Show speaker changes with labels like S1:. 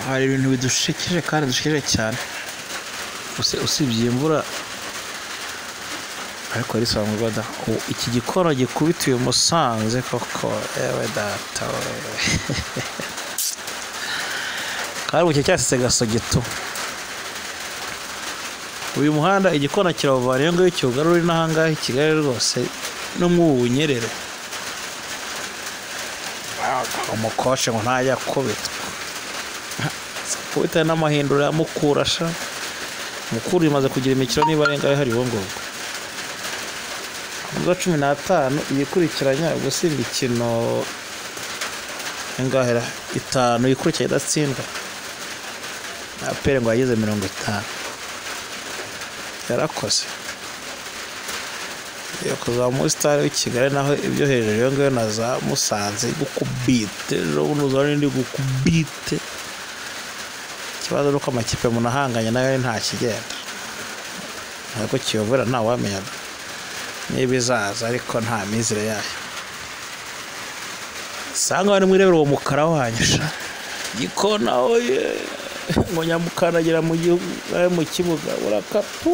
S1: hari ibintu bidushekeje kandi dushekeje cyane usibye iyi mvura ariko risobanurwa da ubu iki gikona gikubitiwe musanze koko yewe data we kandi ubu cyasetse gasogeto uyu muhanda igikona kirawuvana iyo ngiyo kiwugarura n'aha ngaha i kigali rwose no mu bunyerere umukoshe ngo ntajya akubitwa kubita n'amahindura yamukurasha mukuru imaze kugira imikino niba arenga hari uwo ngubwo ubwo cumi n'atanu iyikurikiranya gusimba ikino ingahera itanu yikurikiranya idatsindwa na pere ngo yageze mirongo itanu yarakoze yo kuzamura sitari w'i kigali naho ibyo hejuru iyo ngiyo na za musanze gukubite ejo bundi uzaba n'indi gukubite ikibazo ni uko amakipe munahanganye nayo nta kigenda ariko kiyobora ntawamenya niba izaza ariko nta mizire yayo usanga bari mwirebera uwo mukara wanyisha gikona oye ngo nyamukanagira mu gihugu mu kibuga urakapu